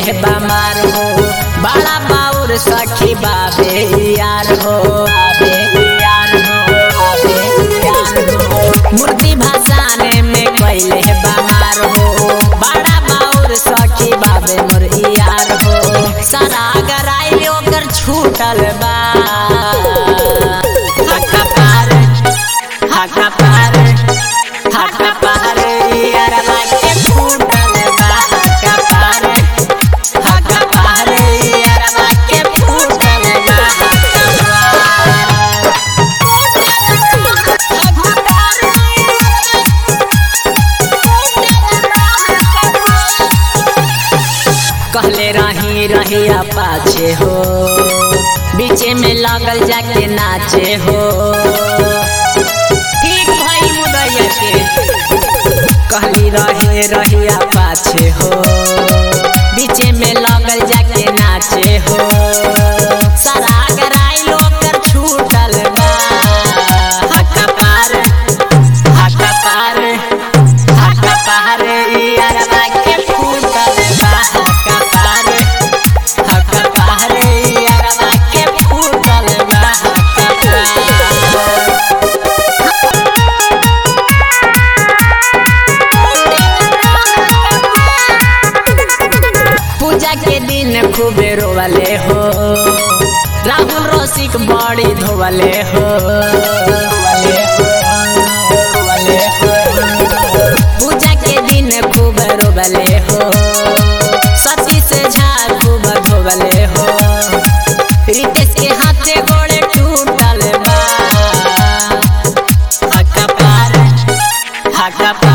बमार हो बड़ा बाउर सखी बाबे यार हो बाबे यार हो बाबे यार हो मूर्ति भसाने में कैले बमार हो बड़ा बाउर सखी बाबे मोर यार हो सारा गराई ओकर छूटल बा हका पार हका पार हका पार यारवा के फूटल बा हका पार हका पार यारवा के फूटल बा हका पार कहले रही रही पाछे हो बीचे में लगल जाके नाचे हो ठीक भाई मुदैया के कहली रहे रही पाछे हो बीचे में लगल जाके नाचे हो सारा गराई ओकर छूटल बा हका पार हका पार हका पार यारवा के फूटल बा हका पार हका पार यारवा के फूटल बा हका पार पूजा के दिन खूबे रोवले हो राहुल रसिक बड़ी धोवले हो धोवले हो, धोवले हो। पूजा के दिन खूब रोवले हो सती से झा खूब धोवले हो रितेश के हाथे गोड़े टूटल बा हका पार हका पार